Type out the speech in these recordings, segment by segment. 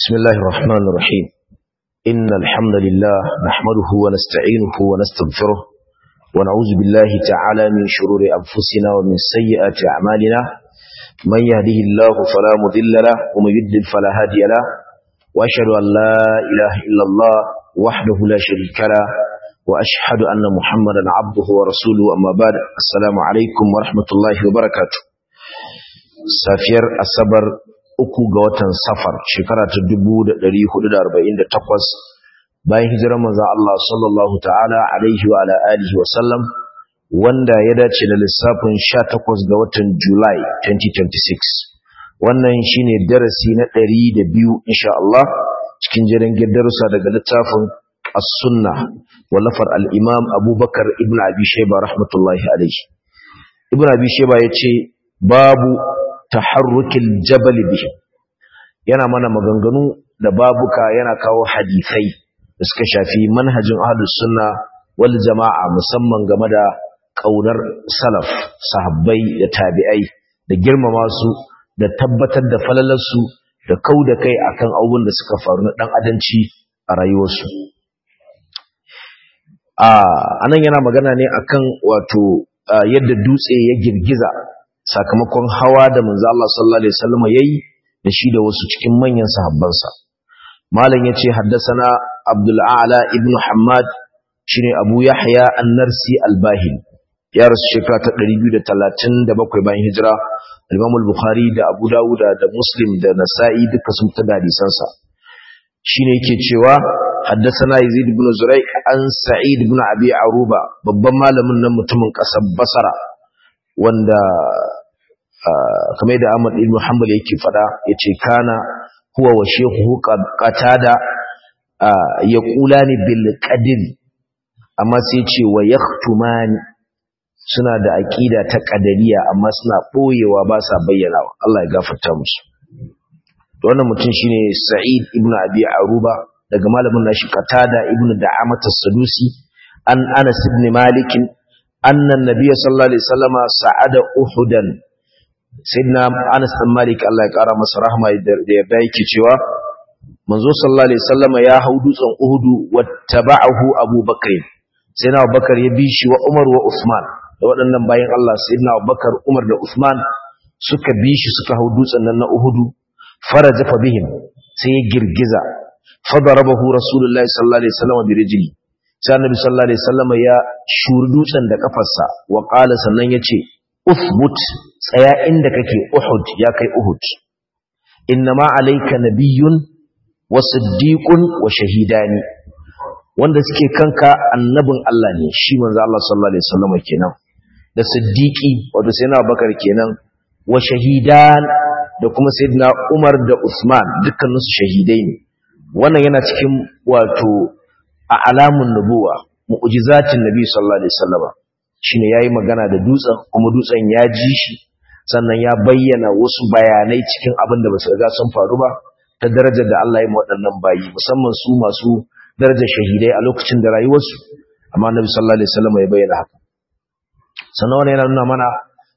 بسم الله الرحمن الرحيم إن الحمد لله نحمده ونستعينه ونستغفره ونعوذ بالله تعالى من شرور أنفسنا ومن سيئات أعمالنا من يهده الله فلا مضل له ومن يضلل فلا هادي له وأشهد أن لا إله إلا الله وحده لا شريك له وأشهد أن محمدا عبده ورسوله أما بعد السلام عليكم ورحمة الله وبركاته سافير الصبر uku ga watan safar shekara ta 1448 bayan hijirar manzon Allah sallallahu ta'ala alaihi wa ala alihi wa sallam wanda ya dace da lissafin 18 ga watan July 2026 wannan shine darasi na 102 insha Allah cikin jiran darussa daga littafin as-sunnah wallafar al-imam Abubakar ibn Abi Shayba rahmatullahi alaihi ibn Abi Shayba yace babu taharrukil jabal bihi yana mana maganganu da babuka yana kawo hadisai da suka shafi manhajin ahlus sunna wal jama'a musamman game da kaunar salaf sahabbai da tabi'ai da girmama su da tabbatar da falalarsu da kauda kai akan abubuwan da suka faru na dan adanci a rayuwarsu a anan yana magana ne akan wato yadda dutse ya girgiza sakamakon hawa da manzo Allah sallallahu alaihi wasallam yayi da shi da wasu cikin manyan sahabbansa malam yace haddathana Abdul A'la ibn Hammad shine Abu Yahya An-Narsi Al-Bahili ya rasu shekara ta 237 bayan hijira Imam Al-Bukhari da Abu Dawud da Muslim da Nasa'i duka sun tada hadisansa shine yake cewa haddathana Yazid ibn Zurai an Sa'id ibn Abi Aruba babban malamin nan mutumin kasar Basra wanda kamar da Ahmad ibn Hanbal yake fada yace kana huwa wa shehu qatada yaqulani bil qadr amma sai yace wa yaktumani suna da aqida ta qadariya amma suna boyewa ba sa bayyanawa Allah ya gafarta musu to wannan mutum shine Sa'id ibn Abi Aruba daga malamin nashi qatada ibn Da'amat as-Sadusi an Anas ibn Malik anna an-nabiy sallallahu alaihi wasallama sa'ada uhudan sayyidina Anas bin Malik Allah ya kara masa rahma da yarda yake cewa manzo sallallahu alaihi wasallama ya hau dutsen Uhud wattaba'ahu Abu Bakr sayyidina Abu Bakar ya bi shi wa Umar wa Usman da waɗannan bayan Allah sayyidina Abu Bakar Umar da Usman suka bi shi suka hau dutsen nan na Uhud faraja fa bihim sai ya girgiza fadarabahu rasulullahi sallallahu alaihi wasallama bi rijli sai annabi sallallahu alaihi wasallama ya shuri dutsen da kafarsa wa qala sannan yace uthbut tsaya inda kake Uhud ya kai Uhud innama alayka nabiyyun wa siddiqun wa shahidani wanda suke kanka annabin Allah ne shi manzo Allah sallallahu alaihi wasallam kenan da siddiqi wato sayyidina Abubakar kenan wa shahidan da kuma sayyidina Umar da Usman dukkanin su shahidai ne wannan yana cikin wato a alamun nubuwa mu'jizatin nabi sallallahu alaihi wasallam shine yayi magana da dutsen kuma dutsen ya ji shi sannan ya bayyana wasu bayanai cikin abin da basu riga sun faru ba ta darajar da Allah ya yi waɗannan bayi musamman su masu darajar shahidai a lokacin da rayuwarsu amma Annabi sallallahu alaihi wasallam ya bayyana haka sannan wannan yana nuna mana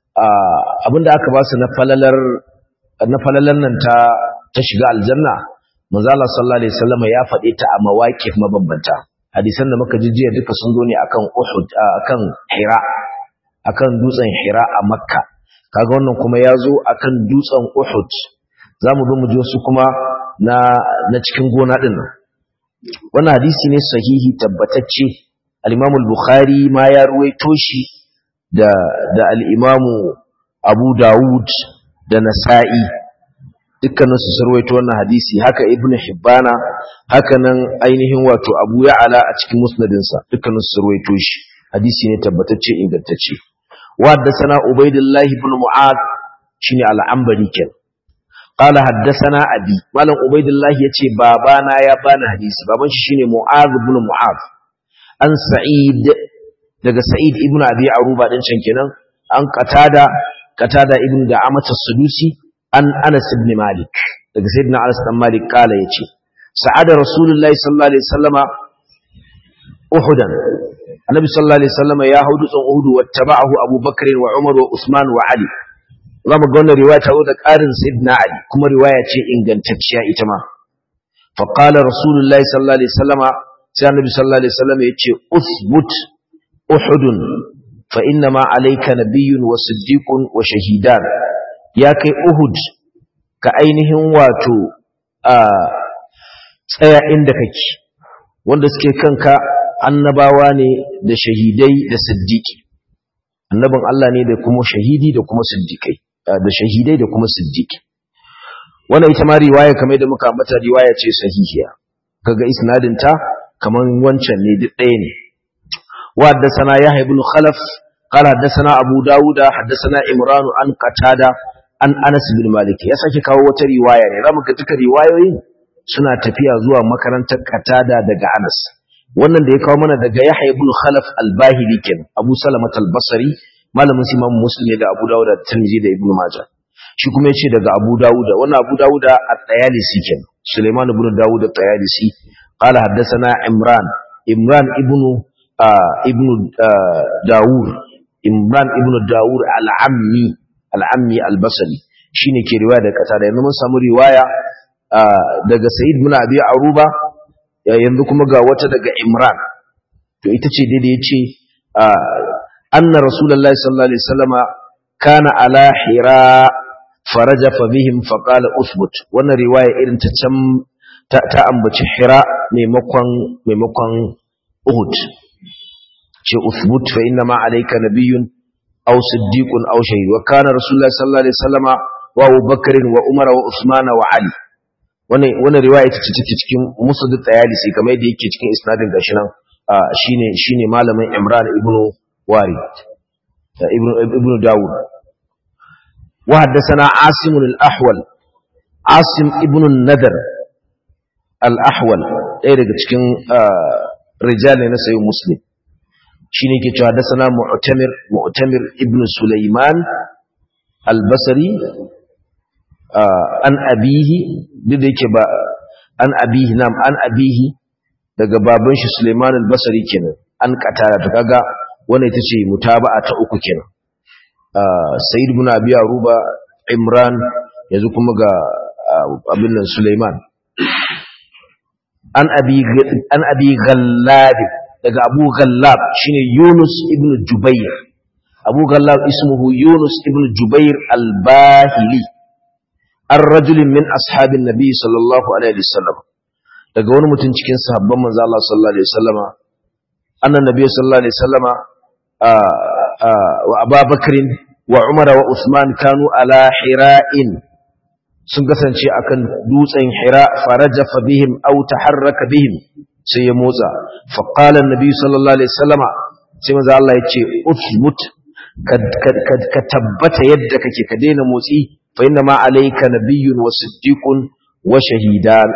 abin da aka ba su na falalar na falalar nan ta ta shiga aljanna manzo Allah sallallahu alaihi wasallam ya faɗe ta a mawaqif mabambanta hadisan da muka jiya duka sun zo ne akan Uhud akan Hira akan dutsen Hira a Makka kaga wannan kuma ya zo akan dutsen Uhud zamu zo mu ji wasu kuma na na cikin gona din nan wannan hadisi ne sahihi tabbatacce al-Imam al-Bukhari ma ya ruwaito shi da da al-Imam Abu Dawud da Nasa'i dukkanin su sarwaito wannan hadisi haka ibn hibbana haka nan ainihin wato abu ya'ala a cikin musnadinsa dukkanin su sarwaito shi hadisi ne tabbatacce ingantacce wa haddathana ubaidullah ibn mu'ad shine al-anbari ken qala haddathana abi malam ubaidullah yace babana ya bani hadisi baban shi shine mu'ad ibn mu'ad an sa'id daga sa'id ibn abi aruba din can kenan an qatada qatada ibn da'amat as-sudusi an Anas ibn Malik daga sayyidina Anas ibn Malik kala yace sa'ada rasulullahi sallallahu alaihi wasallama uhudan annabi sallallahu alaihi wasallama ya haudu tsan uhudu wattaba'ahu Abu Bakr wa Umar wa Usman wa Ali zamu ga wannan riwaya ta da ƙarin sayyidina Ali kuma riwaya ce ingantacciya ita ma fa qala rasulullahi sallallahu alaihi wasallama sai annabi sallallahu alaihi wasallam yace uthbut uhudun fa inna ma alayka nabiyyun wa siddiqun wa shahidan ya kai uhud ka ainihin wato a tsaya inda kake wanda suke kanka annabawa ne da shahidai da siddiqi annabin Allah ne da kuma shahidi da kuma siddiqai da shahidai da kuma siddiqi wannan ita ma riwaya kamar da muka ambata riwaya ce sahihiya kaga isnadin ta kaman wancan ne duk ɗaya ne wa haddathana yahya ibn khalaf qala haddathana abu dawud haddathana imran an qatada an anas bin malik ya sake kawo wata riwaya ne zamu ga duka riwayoyin suna tafiya zuwa makarantar qatada daga anas wannan da ya kawo mana daga yahya ibn khalaf al-bahili ken abu salamat al-basri malamin imam muslim ne da abu dawud da tirmidhi da ibn majah shi kuma yace daga abu dawud wannan abu dawud at-tayalisi ken suleiman ibn dawud at-tayalisi قال حدثنا عمران عمران ابن آه ابن آه داور عمران ابن داور العمي العمي البصري shine ke riwaya da kasa da yanzu mun samu riwaya daga Sa'id ibn Abi Aruba yanzu kuma ga wata daga Imran to ita ce daidai yace anna rasulullahi sallallahu alaihi wasallama kana ala hira faraja fa bihim fa qala uthbut wannan riwaya irin ta can ta ambaci hira maimakon maimakon uhud ce uthbut fa inna ma alayka nabiyyun aw siddiqun aw shahid wa kana rasulullah sallallahu alaihi wasallama wa Abu Bakr wa Umar wa Usman wa Ali wannan wannan riwaya ita ce take cikin musnad tayalisi kamar yadda yake cikin isnadin gashi nan shine shine malamin Imran ibn Warid ibn ibn Dawud wa haddathana Asim al-Ahwal Asim ibn an-Nadr al'ahwal ɗaya daga cikin rijal ne na sayi muslim shi ne ke cewa da sana mu'tamir ibn sulaiman albasari an abihi duk da yake ba an abihi nam an abihi daga baban shi sulaiman albasari kenan an katara ta kaga wannan ita ce mutaba'a ta uku kenan sayyid ibn abi aruba imran yanzu kuma ga abin nan sulaiman an abi an abi ghallab daga abu ghallab shine yunus ibn jubair abu ghallab ismuhu yunus ibn jubair al-bahili ar-rajul min ashabin nabi sallallahu alaihi wasallam daga wani mutum cikin sahabban manzo Allah sallallahu alaihi wasallama annan nabi sallallahu alaihi wasallama wa abubakar wa umar wa usman kanu ala hira'in sun kasance akan dutsen hira farajafa bihim aw taharraka bihim sai ya motsa fa qala annabi sallallahu alaihi wasallama sai manzo Allah ya ce uthbut ka tabbata yadda kake ka daina motsi fa inna ma alayka nabiyyun wa siddiqun wa shahidan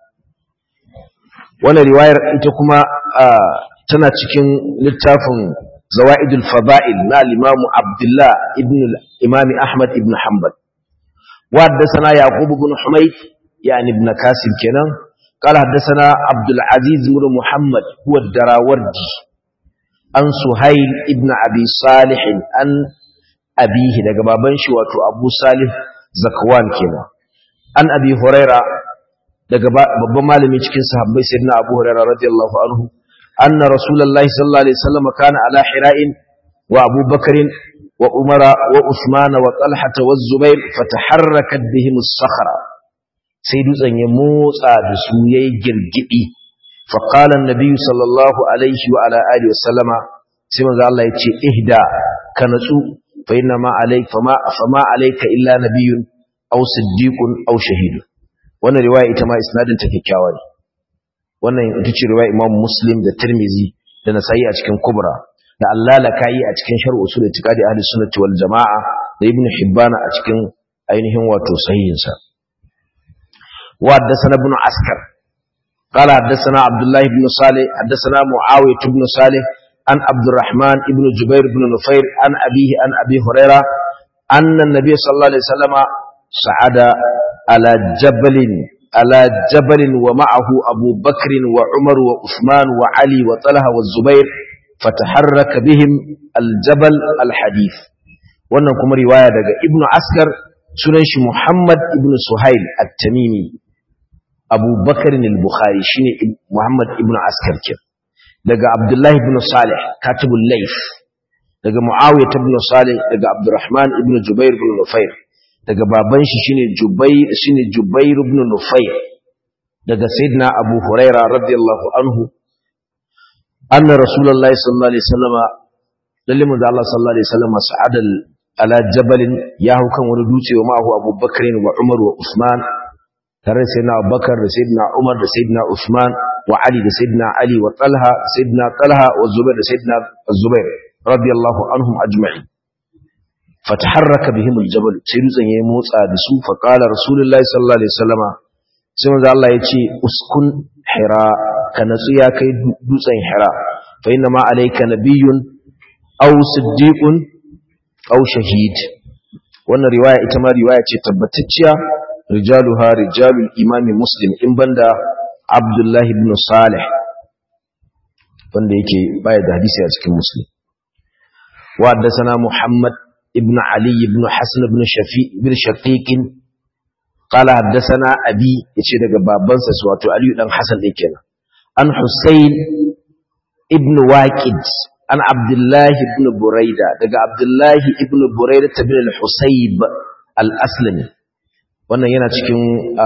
wannan riwayar ita kuma tana cikin littafin zawaidul fada'il na al-imam Abdullah ibn al-imam Ahmad ibn Hanbal وحدثنا يعقوب بن حميد يعني ابن كاسب كنان قال حدثنا عبد العزيز بن محمد هو الدراوردي عن سهيل ابن أبي صالح عن أبيه daga baban shi wato Abu Salih Zakwan kenan an Abi Huraira daga babban malami cikin sahabbai sayyidina Abu Huraira radiyallahu anhu anna Rasulullahi sallallahu alaihi wasallam kana ala hira'in wa Abu Bakrin وعمر وعثمان وطلحة والزبير فتحركت بهم الصخرة سيدو زن يموسى دسوية جرجئي فقال النبي صلى الله عليه وعلى آله وسلم سيما ذا الله يتشي إهدى كنسو فإنما عليك فما, فما عليك إلا نبي أو صديق أو شهيد وانا رواية إتما إسناد تكيكاواني وانا يتشي رواية إمام مسلم دا ترمزي دا نسائي أتكين كبرى da Allah la kai a cikin sharh usul itiqadi ahli sunnati wal jamaa da ibn hibban a cikin ainihin wato sahihin sa wa haddathana ibn askar qala haddathana abdullah ibn salih haddathana muawiyah ibn salih an abdurrahman ibn jubair ibn nufair an abihi an abi huraira anna an-nabiy sallallahu alaihi wasallam sa'ada ala jabalin على جبل ومعه أبو بكر وعمر وعثمان وعلي وطلحة والزبير فتحرك بهم الجبل الحديث wannan kuma riwaya daga ibnu askar sunan shi muhammad ibnu suhail at-tamimi Abu Bakar al-Bukhari shine Muhammad ibn Askar ke daga Abdullah ibn Salih katibul Layth daga Muawiyah ibn Salih daga Abdurrahman ibn Jubair ibn Nufair daga baban shi shine Jubair shine Jubair ibn Nufair daga Sayyidina Abu Huraira radiyallahu anhu anna Rasulullahi sallallahu alaihi wasallam lalle manzo Allah sallallahu alaihi wasallam sa'adal ala jabalin ya hau kan wani dutse wa ma'ahu Abu Bakr wa Umar wa Usman tare da Sayyidina Abubakar da Sayyidina Umar da Sayyidina Usman wa Ali da Sayyidina Ali wa Talha Sayyidina Talha wa Zubair da Sayyidina Zubair radiyallahu anhum ajma'in fataharraka bihim aljabal sai dutsen ya motsa da su fa qala rasulullahi sallallahu alaihi wasallama sai manzo Allah ya ce uskun hira ka natsu ya kai dutsen hira fa inna ma alayka nabiyyun aw siddiqun aw shahid wannan riwaya ita ma riwaya ce tabbatacciya rijaluha rijalul imami muslim in banda abdullahi ibn salih wanda yake baya da hadisi a cikin muslim wa haddathana muhammad ibn ali ibn hasan ibn shafi ibn shaqiq qala haddathana abi yace daga babansa wato ali dan hasan din kenan an husayn ibn waqid an abdullahi ibn buraida daga abdullahi ibn buraida ibn al-husayb al-aslami wannan yana cikin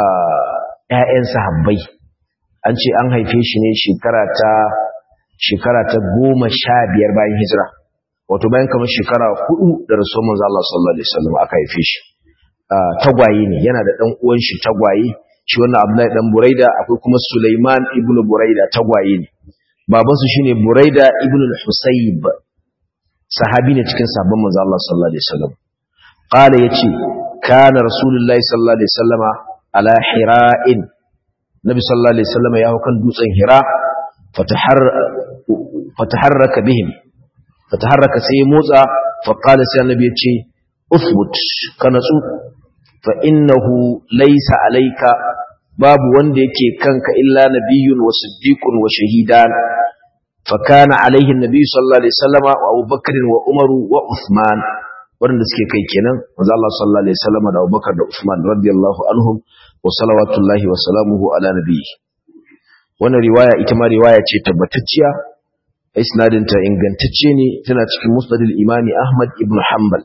ƴaƴan sahabbai an ce an haife shi ne shekara ta shekara ta goma sha biyar bayan hijira wato bayan kamar shekara hudu da rasuwar manzo Allah sallallahu alaihi wasallam aka haife shi tagwaye ne yana da dan uwan shi tagwaye shi wannan Abdullahi dan Buraida akwai kuma Sulaiman ibn Buraida tagwaye ne baban su shine Buraida ibn al-Husayb sahabi ne cikin sahabban manzo Allah sallallahu alaihi wasallam qala yace kana rasulullahi sallallahu alaihi wasallama ala hira'in nabi sallallahu alaihi wasallama ya kan dutsen hira fatahar fataharraka bihim fataharraka sai motsa fa qala sai annabi yace uthbut kanatsu fa innahu laysa alayka babu wanda yake kanka illa nabiyyun wa siddiqun wa shahidan fa kana alayhi annabi sallallahu alaihi wasallama wa abubakar wa umar wa uthman wanda suke kai kenan manzo Allah sallallahu alaihi wasallama da abubakar da uthman radiyallahu anhum wa salawatullahi wa salamuhu ala nabiyyi wannan riwaya ita ma riwaya ce tabbatacciya isnadinta ingantacce ne tana cikin musnadil imami ahmad ibn hanbal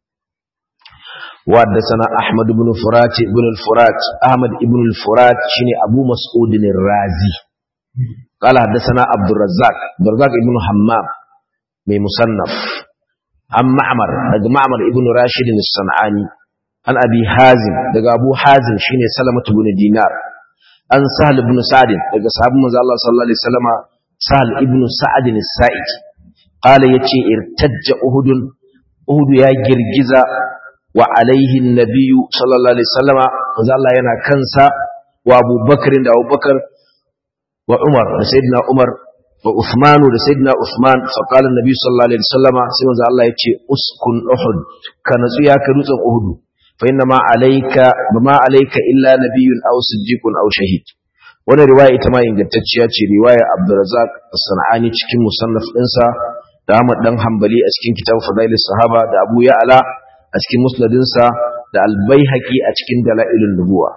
وحدثنا أحمد بن فرات بن الفرات أحمد بن الفرات شني أبو مسعود الرازي قال حدثنا عبد الرزاق عبد الرزاق بن حمام من مصنف عن معمر دغ معمر ابن راشد الصنعاني عن أبي حازم دغ أبو حازم شني سلمة بن دينار عن سهل بن سعد دغ صحابة من الله صلى الله عليه وسلم سهل ابن سعد السائد قال يتي ارتج أهد أهد يا جرجزة wa alaihi nabiyu sallallahu alaihi wasallama manzo Allah yana kansa wa Abu Bakr da Abu Bakar wa Umar da Sayyidina Umar wa Uthman da Sayyidina Uthman fa qala an-nabi sallallahu alaihi wasallama sai manzo Allah yace uskun Uhud ka natsu ya ka dutsen Uhud fa inna ma alayka bama alayka illa nabiyyun aw siddiqun aw shahid wannan riwaya ita ma ingantacciya ce riwaya Abdurrazzaq as-Sanani cikin musannaf ɗinsa da Ahmad dan Hanbali a cikin kitab Fadailus Sahaba da Abu Ya'la a cikin musnadinsa da albaihaqi a cikin dalailun nubuwa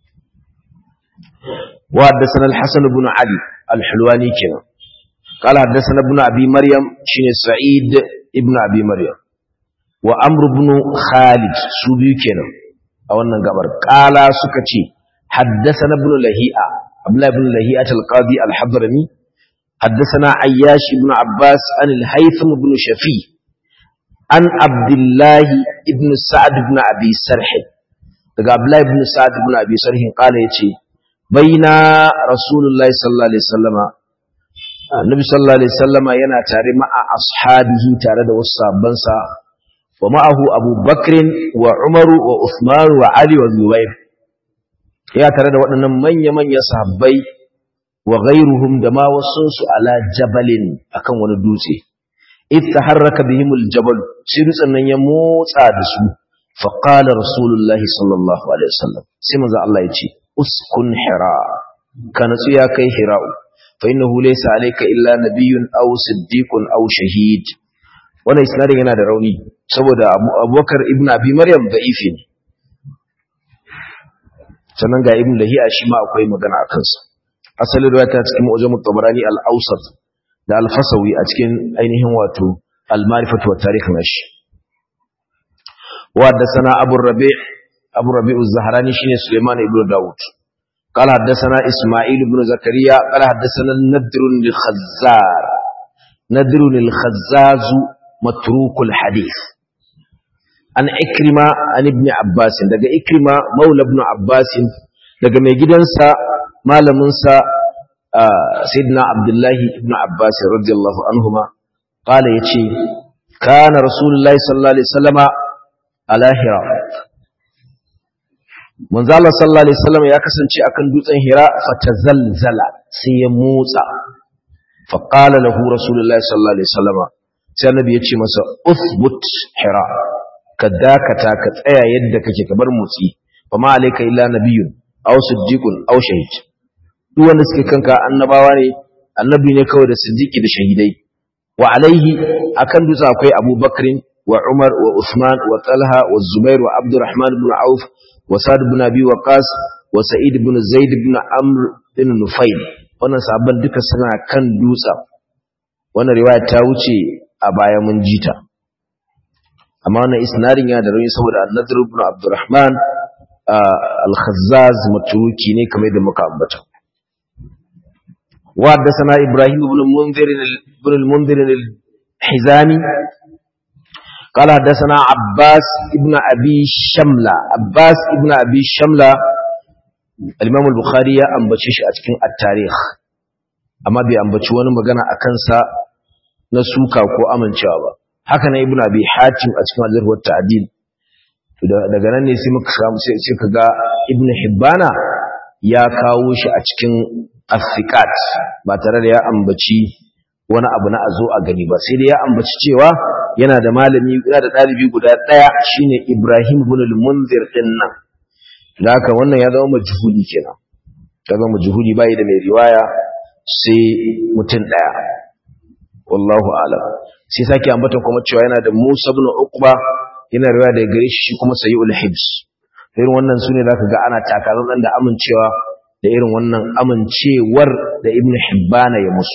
wa haddathana al-hasan ibn ali al-hulwani kenan قال حدثنا ابن ابي مريم شين سعيد ابن ابي مريم وامر بن خالد سوبي kenan a wannan gabar qala suka ce haddathana ibn lahi'a abdullah ibn lahi'a al-qadi al-hadrami حدثنا عياش بن عباس عن الهيثم بن شفيع an abdullahi ibn sa'ad ibn abi sarh daga abdullahi ibn sa'ad ibn abi sarh kala yace baina rasulullahi sallallahu alaihi wasallama annabi sallallahu alaihi wasallama yana tare ma'a ashabihi tare da wasu sabban sa wa ma'ahu abu bakr wa umar wa uthman wa ali wa zubair ya tare da waɗannan manya-manyan sahabbai wa ghairuhum da ma wasu su ala jabalin akan wani dutse إذ تحرك بهم الجبل سيرس أن يموت عدسو فقال رسول الله صلى الله عليه وسلم سيما الله يتي أسكن حراء كان سياكي حراء فإنه ليس عليك إلا نبي أو صديق أو شهيد وانا إسنادي yana da rauni saboda Abubakar ibn Abi Maryam da'ifi ne sannan ga ibn lahiya shi ma akwai magana a kansa asalin ruwa ta cikin mu'jam tabarani al-awsat da al-fasawi a cikin ainihin wato al-ma'rifatu wa tarikh nashi wa haddathana abu rabi' abu rabi' az-zahrani shine sulaiman ibn daud قال حدثنا إسماعيل بن زكريا قال حدثنا الندر الخزار ندر الخزاز متروك الحديث an ikrima an ibn abbas daga ikrima maula ibn abbas daga mai gidansa malaminsa sayyidina abdullahi ibn abbas radiyallahu anhuma qala yace kana rasulullahi sallallahu alaihi wasallama ala hira manzo Allah sallallahu alaihi wasallam ya kasance akan dutsen hira fatazalzala sai ya motsa fa qala lahu rasulullahi sallallahu alaihi wasallama sai annabi ya ce masa uthbut hira ka dakata ka tsaya yadda kake ka bar motsi fa ma alayka illa nabiyyun aw siddiqun aw shahid duk wanda suke kanka annabawa ne annabi ne kawai da siddiqi da shahidai wa alaihi akan dutse akwai abubakar wa umar wa usman wa talha wa zubair wa abdurrahman ibn auf wa sa'd ibn abi waqas wa sa'id ibn zaid ibn amr ibn nufail wannan sahabban duka suna kan dutsen wannan riwaya ta wuce a baya mun jita amma wannan isnadin yana da rauni saboda annadir ibn abdurrahman al-khazzaz matruki ne kamar da muka ambata wa haddathana ibrahim ibn munzir ibn al-munzir al-hizami قال حدثنا عباس ابن أبي شملة عباس ابن أبي شملة الإمام البخاري أنبتش أتكين التاريخ أما بي أنبتش وانا مغانا أكنسا نسوكا وكو أمن شابا haka na ibn abi hatim a cikin al-jarh wa ta'dil daga nan ne sai muka samu sai sai kaga ibn hibbana ya kawo shi a cikin as-siqat ba tare da ya ambaci wani abu na azo a gani ba sai dai ya ambaci cewa yana da malami yana da dalibi guda daya shine ibrahim ibn al-munzir din nan da haka wannan ya zama majhuli kenan ya zama majhuli bai da mai riwaya sai mutum daya wallahu a'lam sai sake ambata kuma cewa yana da Musa ibn Uqba yana riwaya daga gare shi kuma Sayyul Hibs irin wannan sune zaka ga ana takarar da amincewa da irin wannan amincewar da Ibn Hibban ya musu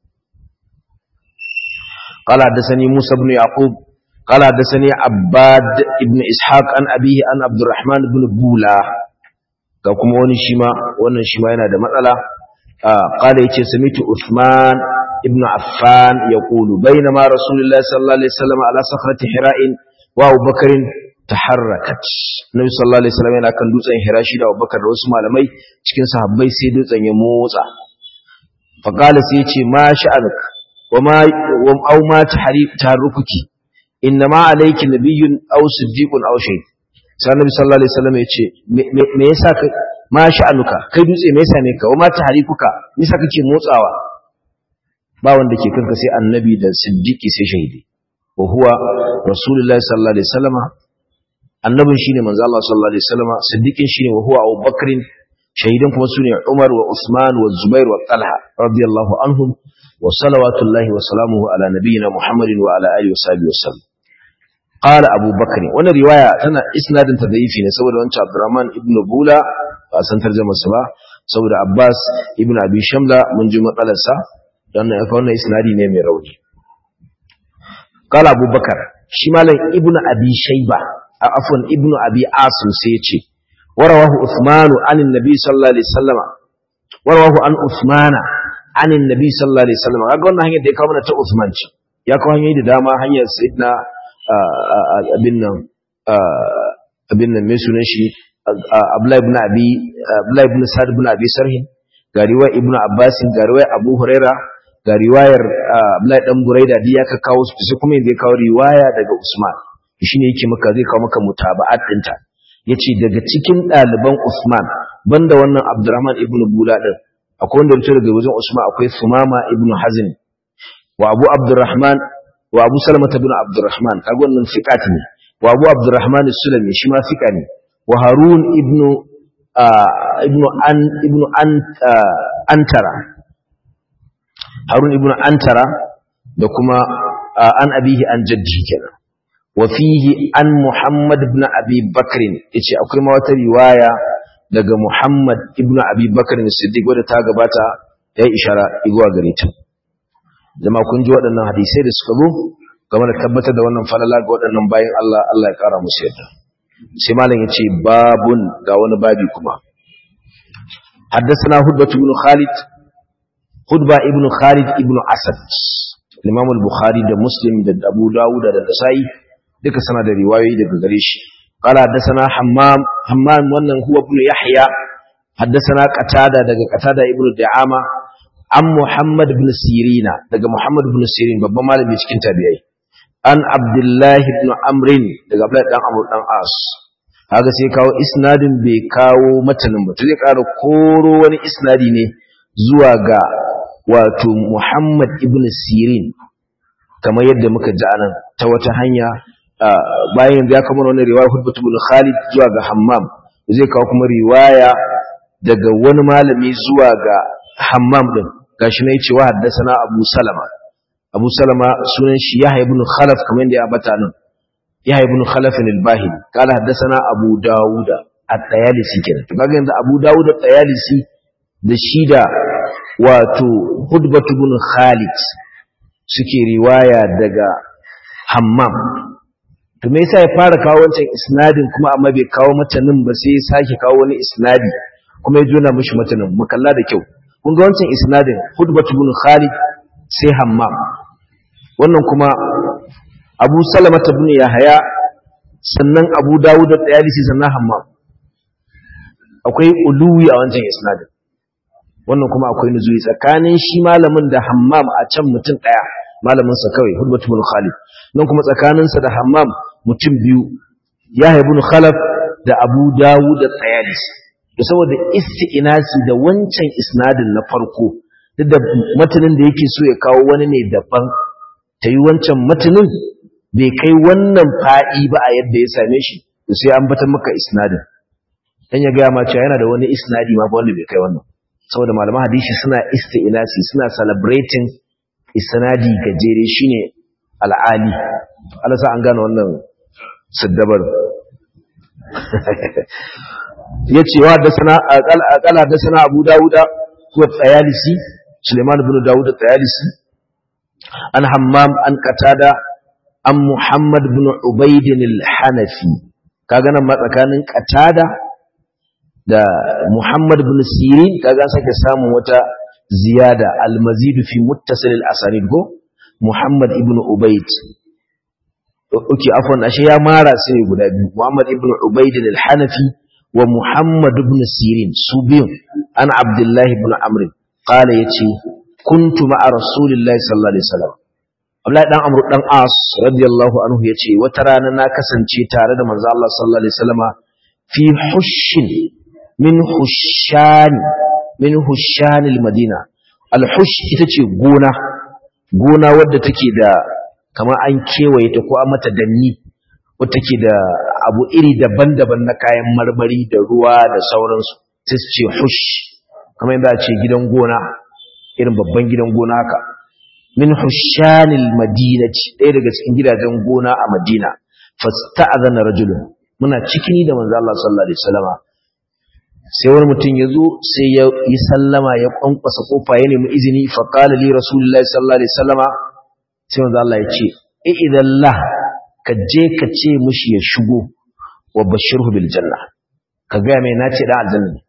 قال حدثني موسى بن يعقوب قال حدثني عباد ابن اسحاق عن ابيه عن عبد الرحمن بن بولا ga kuma wani shima wannan shima yana da matsala qala yace samitu Uthman ابن عفان يقول بينما رسول الله صلى الله عليه وسلم على صخرة حراء وابو بكر تحركت النبي صلى الله عليه وسلم yana kan dutsen hira shi da Abubakar da wasu malamai cikin sahabbai sai dutsen ya motsa fa qala sai yace ma sha'anuka wa ma wa aw ma taharrukuki inna ma alayki nabiyyun aw siddiqun aw shay sai annabi sallallahu alaihi wasallam yace me yasa ka ma sha'anuka kai dutse me yasa ne ka wa ma taharikuka me yasa kake motsawa ba wanda ke kanka sai annabi da siddiqi sai shahidi wa huwa rasulullahi sallallahu alaihi wasallam annabin shine manzo Allah sallallahu alaihi wasallam siddiqin shine wa huwa abubakar shahidan kuma sune umar wa usman wa zubair wa talha radiyallahu anhum wa salawatullahi wa salamuhu ala nabiyyina muhammadin wa ala alihi wa sahbihi wasallam qala abubakar wannan riwaya tana isnadin ta da'ifi ne saboda wancan abdurrahman ibn bula ba san tarjumar sa ba saboda abbas ibn abi shamla mun ji matsalarsa don ya kawo isnadi ne mai rauni kala abubakar shi malam ibnu abi shayba a afwan ibnu abi asim sai ya ce warawahu usmanu anin nabi sallallahu alaihi wasallama warawahu an usmana anin nabi sallallahu alaihi wasallama kaga wannan hanyar da ya kawo mana ta usman ce ya kawo hanyoyi da dama hanyar sayyidina abin nan abin nan mai sunan shi abdullahi ibn abi abdullahi ibn sa'd ibn abi sarhin ga riwaya ibn abbas ga riwaya abu huraira ga riwayar abdullahi dan buraida duk ya ka kawo su sai kuma yanzu ya kawo riwaya daga usman shine yake maka zai kawo maka mutaba'at dinta yace daga cikin ɗaliban usman banda wannan abdurrahman ibn bula din akwai wanda ya daga wajen usman akwai sumama ibn hazm wa abu abdurrahman wa abu salama ibn abdurrahman kaga wannan fiqat ne wa abu abdurrahman as-sulami shi ma fiqa ne wa harun ibn ibn an ibn an antara harun ibn antara da kuma an abihi an jaddi kenan wa fihi an muhammad ibn abi bakr yace akwai ma wata riwaya daga Muhammad ibn Abi Bakar Siddiq wadda ta gabata ya yi ishara zuwa gare ta jama'a kun ji waɗannan hadisai da suka zo game da tabbatar da wannan falala ga waɗannan bayan Allah Allah ya ƙara musu yadda sai malam ya ce babun ga wani babi kuma حدثنا هدبة بن خالد هدبة ابن خالد ابن أسد الإمام البخاري ده مسلم ده أبو داود ده نسائي duka sana da riwayoyi daga gare shi qala haddathana hammam hammam wannan huwa ibn yahya haddathana qatada daga qatada ibn da'ama an muhammad ibn sirina daga muhammad ibn sirin babban malami cikin tabi'ai an abdullah ibn amrin daga abdullah dan amr dan as kaga sai kawo isnadin bai kawo matanin ba zai ƙara koro wani isnadi ne zuwa ga wato muhammad ibn sirin kamar yadda muka ji anan ta wata hanya bayan ya kama wani riwaya hudbatu bin Khalid zuwa ga Hammam zai kawo kuma riwaya daga wani malami zuwa ga Hammam din gashi ne cewa haddathana Abu Salama Abu Salama sunan shi Yahya ibn Khalaf kamar yadda ya bata nan Yahya ibn Khalaf al-Bahili kala haddathana Abu Dawud at-Tayalisi kenan to kaga yanzu Abu Dawud at-Tayalisi da shi da wato hudbatu bin Khalid suke riwaya daga Hammam to me yasa ya fara kawo wancan isnadin kuma amma bai kawo matanin ba sai ya sake kawo wani isnadi kuma ya jona mishi matanin mu kalla da kyau kun ga wancan isnadin hudbatu bin khalid sai hammam wannan kuma abu salama ibn yahya sannan abu dawud da tayalisi sannan hammam akwai uluwi a wancan isnadin wannan kuma akwai nuzuri tsakanin shi malamin da hammam a can mutum daya malamin sa kawai hudbatu bin khalid nan kuma tsakaninsa da hammam mutum biyu ya haibu khalaf da abu dawu da tsayalis da saboda isti'inasi da wancan isnadin na farko duk da matanin da yake so ya kawo wani ne daban ta yi wancan matanin bai kai wannan fa'i ba a yadda ya same shi da sai an bata maka isnadin dan ya gaya ma cewa yana da wani isnadi ma ba wanda bai kai wannan saboda malaman hadisi suna isti'inasi suna celebrating isnadi gajere shine al'ali Allah sa an gane wannan siddabar yace wa da sana aqala da sana Abu Dawuda ko Tayalisi Suleiman ibn Dawud Tayalisi an Hammam an Qatada an Muhammad ibn Ubayd al-Hanafi kaga nan ma tsakanin Qatada da Muhammad ibn Sirin kaga sake samun wata ziyada al-mazid fi muttasil al-asanid go Muhammad ibn Ubayd Oke, afwan ashe ya mara su ne guda biyu, Muhammad ibn Ubayd al-Hanafi wa Muhammad ibn Sirin su biyun an Abdullahi ibn Amr qala yace kuntu ma'a Rasulillahi sallallahu alaihi wasallam Abdullahi dan Amr dan As radiyallahu anhu yace wata rana na kasance tare da manzo Allah sallallahu alaihi wasallama fi hushin min hushan min hushan al-Madina al-hush ita ce gona gona wadda take da kamar an kewaye ta ko an mata danni wadda take da abu iri daban-daban na kayan marmari da ruwa da sauransu sai su ce hush kamar yadda a ce gidan gona irin babban gidan gona haka min hushanil madinati ɗaya daga cikin gidajen gona a madina fasta'adhana rajulun muna cikini da manzo Allah sallallahu alaihi wasallama sai wani mutum ya zo sai ya yi sallama ya kwankwasa kofa ya nemi izini fa qala li rasulullahi sallallahu alaihi wasallama sai manzo Allah ya ce idan la ka je ka ce mushi ya shigo wa bashirhu bil janna ka ga mai nace dan aljanna ne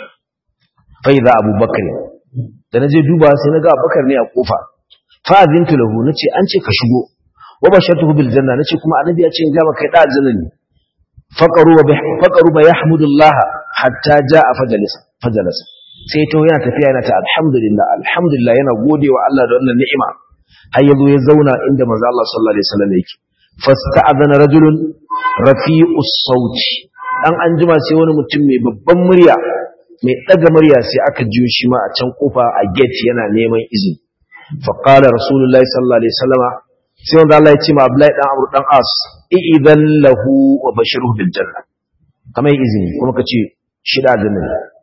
fa idza abubakar da naje duba sai naga abubakar ne a kofa fa azintu lahu nace an ce ka shigo wa bashartuhu bil janna nace kuma annabi ya ce in ga maka kai dan aljanna ne faqaru wa faqaru ba yahmudullah hatta jaa fajalisa fajalasa sai to yana tafiya yana ta alhamdulillah alhamdulillah yana godewa Allah da wannan ni'ima har yazo ya zauna inda manzo Allah sallallahu alaihi wasallam yake fasta'adana rajulun rafi'us sauti dan anjima sai wani mutum mai babban murya mai daga murya sai aka jiyo shi ma a can kofa a gate yana neman izini fa qala rasulullahi sallallahu alaihi wasallam sai wanda Allah ya ce ma Abdullahi dan Amr dan As idan lahu wa bashiruhu bil janna kamar izini kuma kace shi da janna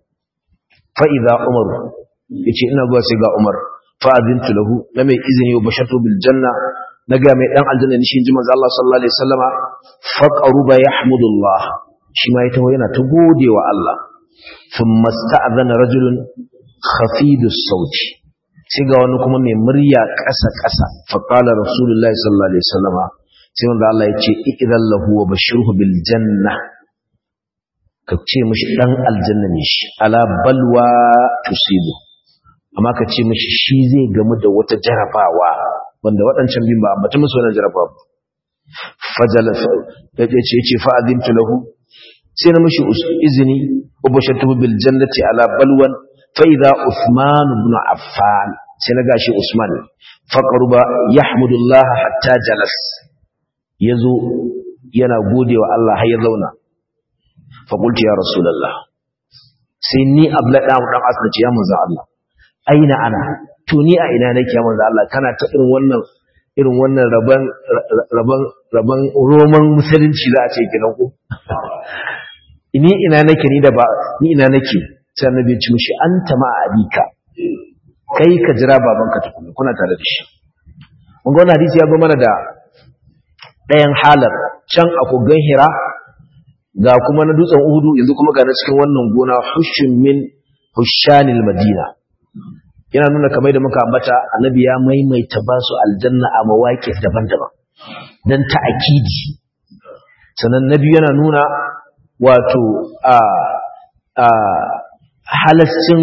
fa idza Umar yace ina zuwa sai ga Umar fa'azintu lahu na mai izini wa bashatu bil janna na ga mai dan aljanna ne shi ji manzo Allah sallallahu alaihi wasallama faqaruba yahmudullah shi ma ita yana ta gode wa Allah thumma sta'adhana rajulun khafidus sauti sai ga wani kuma mai murya ƙasa ƙasa fa qala rasulullahi sallallahu alaihi wasallama sai wanda Allah ya ce idan lahu wa bashirhu bil janna ka ce mishi dan aljanna ne shi ala balwa tusibu amma ka ce mishi shi zai gamu da wata jarabawa wanda waɗancan bin ba amma ta musu wannan jarabawa fajala ya ce ce fa adintu lahu sai na mishi izini wa bashirtu bil jannati ala balwan fa idha usman ibn affan sai na gashi usman faqruba yahmudullah hatta jalas ya zo yana gode wa Allah har ya zauna faƙulti ya rasulallah sai ni ablaɗa mu ɗan asnaci ya manzan Allah aina ana to ni a ina nake ya manzan Allah kana ta irin wannan irin wannan rabon rabon rabon roman musulunci za a ce kiran ku ni ina nake ni da ba ni ina nake sai annabi ya ci mishi anta ma abika kai ka jira babanka tukuna kuna tare da shi mun ga wannan hadisi ya zo mana da ɗayan halar can a kogon hira ga kuma na dutsen uhudu yanzu kuma ga na cikin wannan gona hushin min hushanil madina yana nuna kamar da muka ambata annabi ya maimaita ba su aljanna a mawaƙi daban-daban don ta'akidi sannan nabi yana nuna wato a a halascin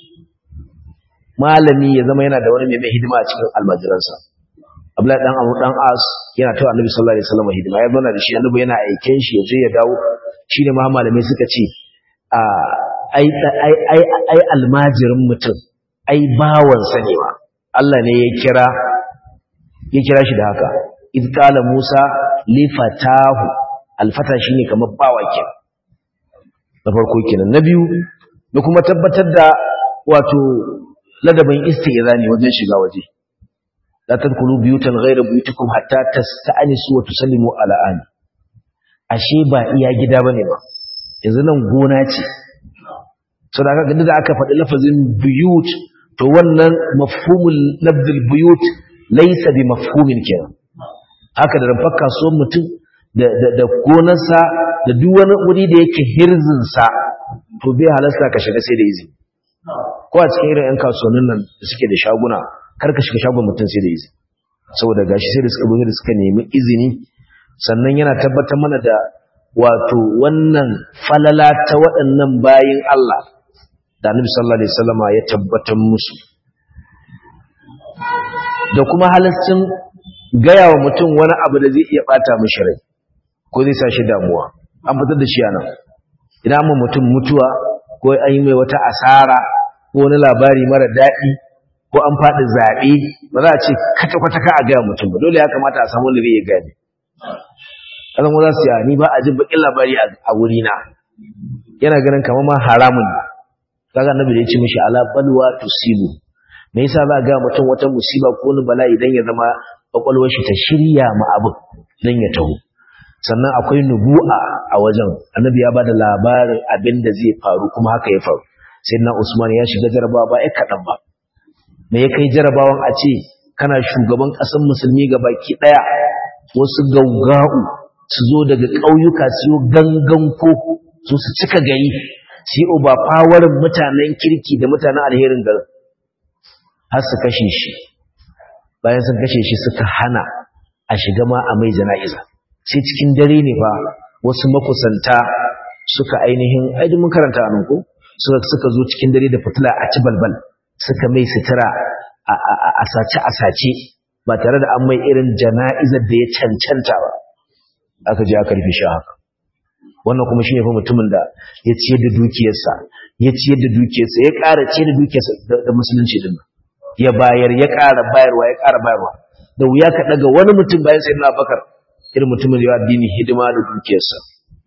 malami ya zama yana da wani mai hidima a cikin almajiransa Abdullahi dan Abu dan As yana tawa Annabi sallallahu alaihi wasallam hidima ya zauna da shi Annabi yana aiken shi yaje ya dawo shine ma malamai suka ce a ai ai ai ai almajirin mutum ai bawan sa ne ma Allah ne ya kira ya kira shi da haka id qala Musa li fatahu alfata shine kamar bawa ke na farko kenan na biyu da kuma tabbatar da wato ladabin istizani wajen shiga waje لا تدخلوا بيوتا غير بيوتكم حتى تستأنسوا وتسلموا على آل ashe ba iya gida bane ba yanzu nan gona ce so da aka da aka faɗi lafazin buyut to wannan mafhumul lafzul buyut laysa bi mafhumin kenan haka da rafar kasuwar mutum da da da gonarsa da duk wani wuri da yake hirzin sa to bai halasta ka shiga sai da izini ko a cikin irin 'yan kasuwannin nan da suke da shaguna kar ka shiga shagon mutum sai da izini saboda gashi sai da suka zo da suka nemi izini sannan yana tabbatar mana da wato wannan falala ta waɗannan bayin Allah da Annabi sallallahu alaihi wasallama ya tabbatar musu da kuma halascin gaya wa mutum wani abu da zai iya bata mishi rai ko zai sa shi damuwa an fitar da shi a nan idan mu mutum mutuwa ko an yi mai wata asara ko wani labari mara daɗi ko an faɗi zaɓe ba za a ce kwata-kwata ka a gaya mutum ba dole ya kamata a samu wanda zai iya gane ƙasan za su yi ni ba a ji baƙin labari a wurina yana ganin kamar ma haramun ne kaga annabi da ya ce mishi ala balwa tusibu me yasa za a gaya mutum wata musiba ko wani bala'i idan ya zama kwakwalwar shi ta shirya ma abin dan ya taho sannan akwai nubu'a a wajen annabi ya bada labarin abin da zai faru kuma haka ya faru sai na usman ya shiga jarabawa ba ya kaɗan ba me ya kai jarabawan a ce kana shugaban ƙasar musulmi ga baki ɗaya wasu gauga'u su zo daga ƙauyuka su yi gangan ko su su cika gari su yi uba fawarin mutanen kirki da mutanen alherin garin har su kashe shi bayan sun kashe shi suka hana a shiga ma a mai jana'iza sai cikin dare ne fa wasu makusanta suka ainihin aidin mun karanta a nan ko suka zo cikin dare da fitila a ci balbal suka mai sutura a sace a sace ba tare da an mai irin jana'izar da ya cancanta ba aka je aka rufe shi haka wannan kuma shine fa mutumin da ya ciyar da dukiyarsa ya ciyar da dukiyarsa ya ƙara ciyar da dukiyarsa da musulunci din ya bayar ya ƙara bayarwa ya ƙara bayarwa da wuya ka daga wani mutum bayan sai na bakar irin mutumin da ya addini hidima da dukiyarsa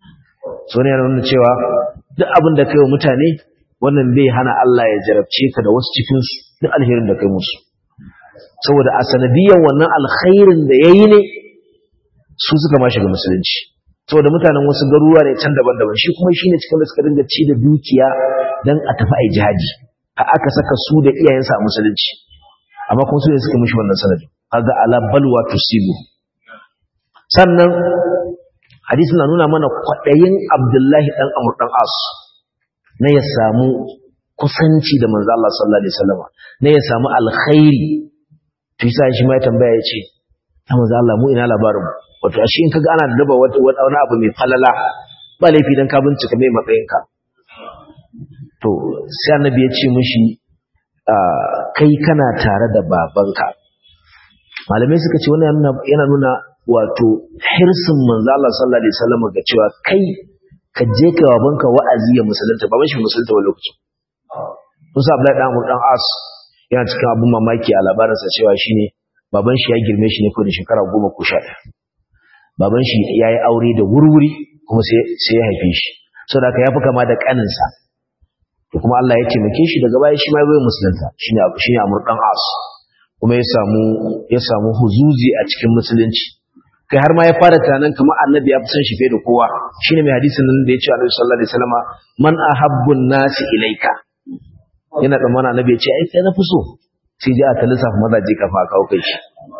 so ne yana nuna cewa duk abin da kai wa mutane wannan bai hana Allah ya jarabce ka da wasu cikin su duk alherin da kai musu saboda a sanadiyan wannan alkhairin da yayi ne su suka ma shiga musulunci saboda mutanen wasu garuruwa ne can daban-daban shi kuma shine cikin da suka dinga ci da dukiya dan a tafi ai jihadi a aka saka su da iyayensa a musulunci amma kuma su ne suka mishi wannan sanadi kaga ala balwa tusibu sannan hadisi na nuna mana kwadayin Abdullahi dan Amr dan As na ya samu kusanci da manzo Allah sallallahu alaihi wasallam na ya samu alkhairi to yasa shi ma ya tambaya ya ce ya manzo Allah mu ina labarin mu wato ashe in kaga ana daba wani abu mai falala ba laifi dan ka bincika mai matsayinka to sai annabi ya ce mishi kai kana tare da babanka malamai suka ce wannan yana nuna wato hirsin manzo Allah sallallahu alaihi wasallam ga cewa kai ka je ka babanka wa'azi ya musulunta baban shi musulunta wa lokacin Musa Abdullahi dan Amr dan As yana cikin abun mamaki a labarinsa cewa shine baban shi ya girme shi ne ko da shekara goma ko sha baban shi ya yi aure da wurwuri kuma sai ya haife shi saboda haka ya fi kama da kaninsa to kuma Allah ya taimake shi daga baya shi ma bai musulunta shine shine Amr dan As kuma ya samu ya samu huzuzi a cikin musulunci kai har ma ya fara tunanin kamar annabi ya fi son shi fiye da kowa shine mai hadisin nan da ya ce Annabi sallallahu alaihi wasallama man ahabbun nasi ilaika yana tsammana annabi ya ce ai kai na fi so sai ji a ta lissafa mazaje kafa a kawo kai shi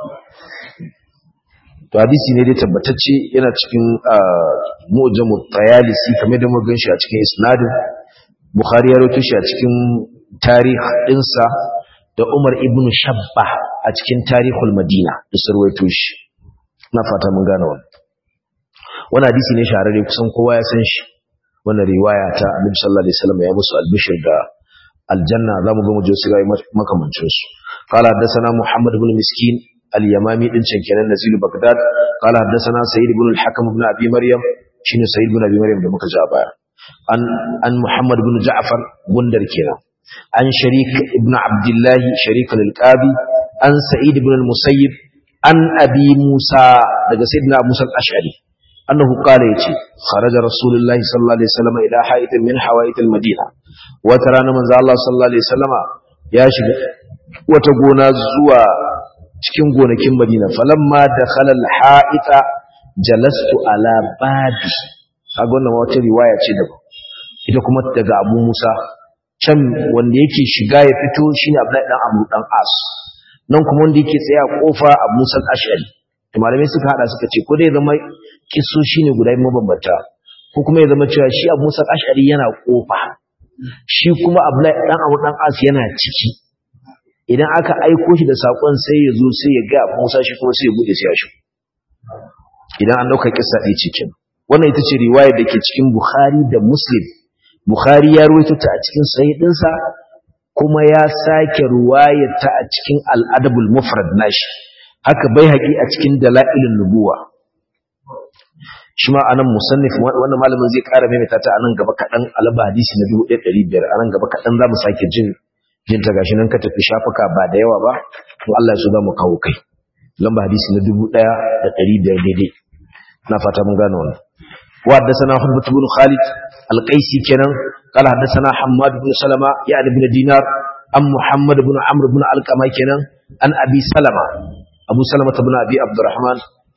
to hadisi ne dai tabbatacce yana cikin mu'jamu tayalisi kamar da muka ganshi a cikin isnadin bukhari ya rawaito shi a cikin tarih dinsa da umar ibn shabba a cikin tarihul madina da sarwaito shi na fata mun gane wannan wannan hadisi ne shahararre kusan kowa ya san shi wannan riwaya ta annabi sallallahu alaihi wasallam ya musu albishir da aljanna za mu ga mu je su ga makamancin su qala haddathana muhammad ibn miskin al-yamami din can kenan nazilu bagdad qala haddathana sayyid ibn al-hakim ibn abi maryam shine sayyid ibn abi maryam da muka ja baya an an muhammad ibn ja'far gundar kenan an sharik ibn abdullah sharik al-qabi an sa'id ibn al-musayyib an abi musa daga sayyidina musa al-ash'ari أنه قال يتي خرج رسول الله صلى الله عليه وسلم إلى حائط من حوائط المدينة وترانا من الله صلى الله عليه وسلم يا شيخ وتقونا زوا cikin gonakin Madina falamma dakhala al-ha'ita jalastu ala babi kaga wannan wata riwaya ce da ita kuma daga Abu Musa can wanda yake shiga ya fito shine Abdullahi dan Amr dan As nan kuma wanda yake tsaya kofa Abu Musa al-Ash'ari to malamai suka hada suka ce ko dai zama kisso shine guda mabambanta ko kuma ya zama cewa shi Abu Musa al-Ash'ari yana kofa shi kuma Abdullahi dan Abu dan As yana ciki idan aka aiko shi da sakon sai ya zo sai ya ga Abu Musa shi kuma sai ya bude sai ya shi idan an dauka kissa ɗaya cikin wannan ita ce riwayar da ke cikin Bukhari da Muslim Bukhari ya ruwaito ta a cikin sahih dinsa kuma ya sake ruwayar ta a cikin al-Adabul Mufrad nashi haka bai haƙi a cikin dalailin nubuwa shi ma anan musannif wannan malamin zai ƙara maimaita ta anan gaba kaɗan alaba hadisi na 1500 anan gaba kaɗan za mu sake jin jin ta gashi nan ka tafi shafuka ba da yawa ba to Allah ya so za mu kawo kai lamba hadisi na 1500 daidai na fata mun gane wannan wa haddathana Hudbah ibn Khalid al-Qaisi kenan قال حدثنا حماد بن سلمة يعني بن دينار أم محمد بن عمرو بن علقمة كنان عن أبي سلمة أبو سلمة بن أبي عبد الرحمن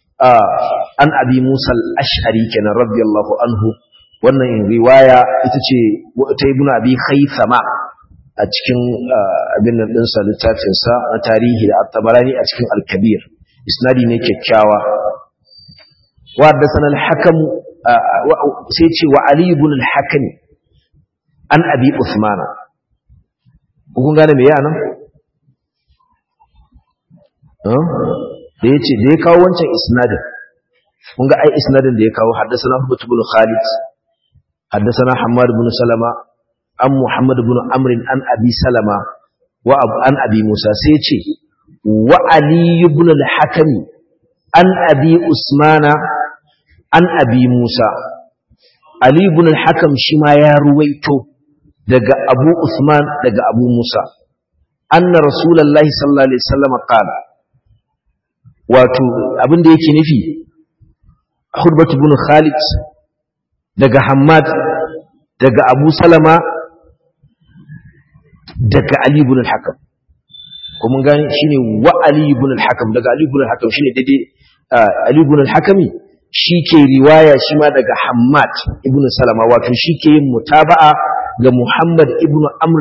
an abi musa al-ash'ari kenan radiyallahu anhu wannan riwaya ita ce ta ibnu abi khaythama a cikin abin nan din sa littafin sa na tarihi da at-tabarani a cikin al-kabir isnadi ne kyakkyawa wa haddathana al-hakam sai ce wa ali ibn al-hakim an abi usman kun gane me yana da ya ce da ya kawo wancan isnadin kun ga ai isnadin da ya kawo haddasana Hubbat ibn Khalid haddasana Hammad ibn Salama an Muhammad ibn Amr an Abi Salama wa an Abi Musa sai ce wa Ali ibn al-Hakim an Abi Usmana an Abi Musa Ali ibn al-Hakim shi ma ya ruwaito daga Abu Usman daga Abu Musa anna Rasulullahi sallallahu alaihi wasallam qala wato abin da yake nufi Hudbat ibn Khalid daga Hammad daga Abu Salama daga Ali ibn al-Hakam ko mun gane shine wa Ali ibn al-Hakam daga Ali ibn al-Hakam shine daidai Ali ibn al-Hakam shi ke riwaya shi ma daga Hammad ibn Salama wato shi ke yin mutaba'a ga Muhammad ibn Amr